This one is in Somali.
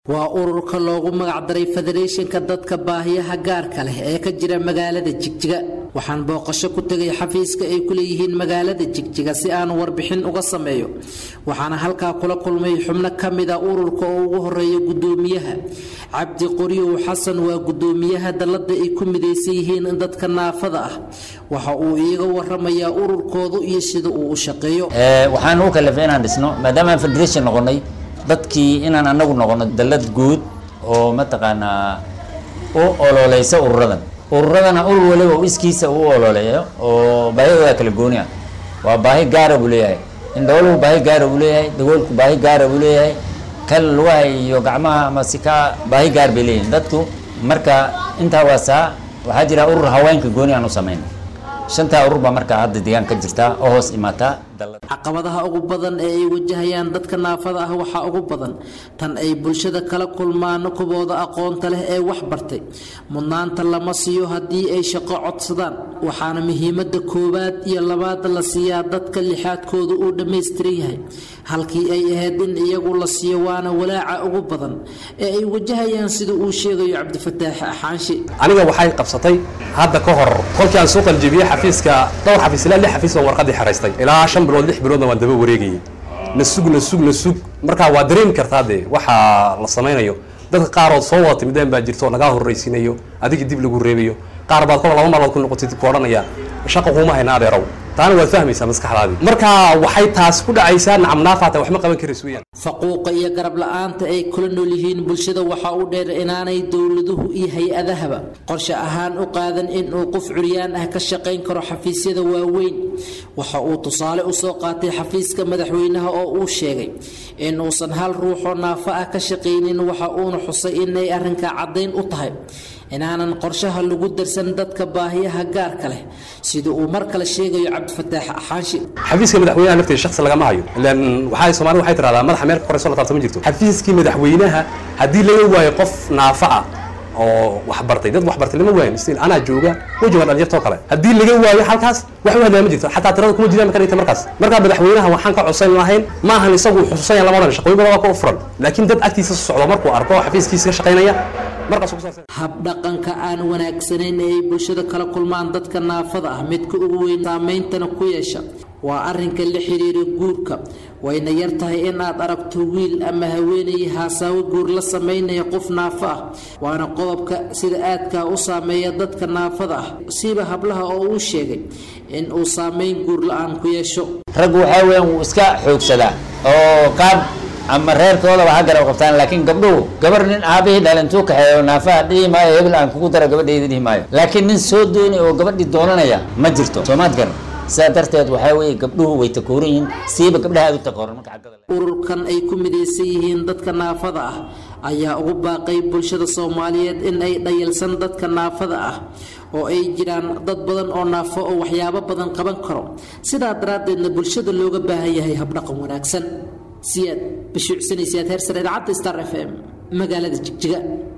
waa ururka loogu magacdaray federeeshinka dadka baahiyaha gaarka leh ee ka jira magaalada jigjiga waxaan booqasho ku tegay xafiiska ay ku leeyihiin magaalada jigjiga si aan warbixin uga sameeyo waxaana halkaa kula kulmay xubno ka mida ururka oo ugu horeeya gudoomiyaha cabdi qoryow xasan waa gudoomiyaha dallada ay ku midaysan yihiin dadka naafada ah waxa uu iiga waramayaa ururkoodu iyo sida uu u shaqeeyo waxaan u kalifay inaan dhisno maadaama aan federation noqonay dadkii inaan anagu noqono dallad guud oo mataqaanaa u ololeysa ururadan ururadana urur waliba u iskiisa u ololeeyo oo baahidooda kala gooni ah waa baahi gaara buu leeyahay indhooluhu baahi gaara buu leeyahay dagoolku baahi gaara buu leeyahay kal lugaha iyo gacmaha ama sikaa baahi gaar bay leeyihin dadku marka intaa waasaa waxaa jira urur haweenka gooni aan u samayn shantaa urur baa markaa hadda deegaan ka jirta oo hoos imaataa caqabadaha ugu badan ee ay wajahayaan dadka naafada ah waxaa ugu badan tan ay bulshada kala kulmaan kubooda aqoonta leh ee wax bartay mudnaanta lama siiyo haddii ay shaqo codsadaan waxaana muhiimada koowaad iyo labaad la siiyaa dadka lixaadkooda uu dhammaystiran yahay halkii ay ahayd in iyagu la siiyo waana walaaca ugu badan ee ay wajahayaan sida uu sheegayo cabdifataax xaanshi aniga waxay qabsatay hadda ka hor kolkii aan soo qaljibiyey xafiiska dhowr xafiis ilaa lix xafiis baan warqadii xaraystay ilaa shan bilood lix biloodna waan daba wareegayay na sug na sug na sug markaa waa dareemi kartaa dee waxaa la samaynayo dadka qaarood soo wada timideen baa jirto oo nagaa horraysiinayo adiga dib lagu reebayo qaar baad kol laba maalmood ku noqotid ku odhanaya shaqa kuuma hayna adeerow taana waad fahmaysaa maskaxdaadii marka waxay taas ku dhacaysaa nacamnaafaata wax ma qaban karayso weyaan faquuqa iyo garab la-aanta ay kula nool yihiin bulshada waxaa u dheer inaanay dowladuhu iyo hay-adahaba qorshe ahaan u qaadan inuu qof curyaan ah ka shaqayn karo xafiisyada waaweyn waxa uu tusaale usoo qaatay xafiiska madaxweynaha oo uu sheegay inuusan hal ruuxoo naafo ah ka shaqaynin waxa uuna xusay inay arrinkaa caddayn u tahay inaanan qorshaha lagu darsan dadka baahiyaha gaarka leh sida uu mar kale sheegayo cabdifataax xaanshi xafiiska madaxweynaha lafteeda shaksi lagama hayo ilan waxay soomaalida waxay tiraahdaa madaxa meel ka korayso la taabta ma jirto xafiiskii madaxweynaha haddii laga waayo qof naafa ah oo wax bartay dad wax bartay lama waayin stil anaa jooga wejigan dhalinyartoo kale haddii laga waayo halkaas wax u hadlaya ma jirto xataa tirada kuma jiraan marka markaas markaa madaxweynaha waxaan ka codsan lahayn ma ahan isagu xusuusanaya lama odhan shaqooyin badan waa ka u furan laakiin dad agtiisa socdo markuu arko oo xafiiskiisa ka shaqaynaya habdhaqanka aan wanaagsanayn ee ay bulshada kala kulmaan dadka naafada ah midka ugu weyn saameyntana ku yeesha waa arrinka la xiriira guurka wayna yar tahay in aad aragto wiil ama haweenay haasaawo guur la samaynaya qof naafo ah waana qodobka sida aadkaa u saameeya dadka naafada ah siiba hablaha oo uu sheegay in uu saameyn guur la-aan ku yeesho raggu waxaa weeyaan wuu iska xoogsadaa oo qaab ama reerkoodaba ha garab qabtaan laakiin gabdhuhu gabar nin aabihii dhalintuu kaxeeyo naafaha dhihi maayo hebel aan kugu dara gabadhayda dhihi maayo laakiin nin soo doonay oo gabadhii doonanaya ma jirto soomaad garan sidaa darteed waxaa weeye gabdhuhu way takooran yihiin siiba gabdhaha aad u takooran marka xaggada ururkan ay ku midaysan yihiin dadka naafada ah ayaa ugu baaqay bulshada soomaaliyeed in ay dhayalsan dadka naafada ah oo ay jiraan dad badan oo naafo oo waxyaabo badan qaban karo sidaa daraaddeedna bulshada looga baahan yahay habdhaqan wanaagsan siyaad bashiicsanaysaad heer sare idaacadda star f m magaalada jigjiga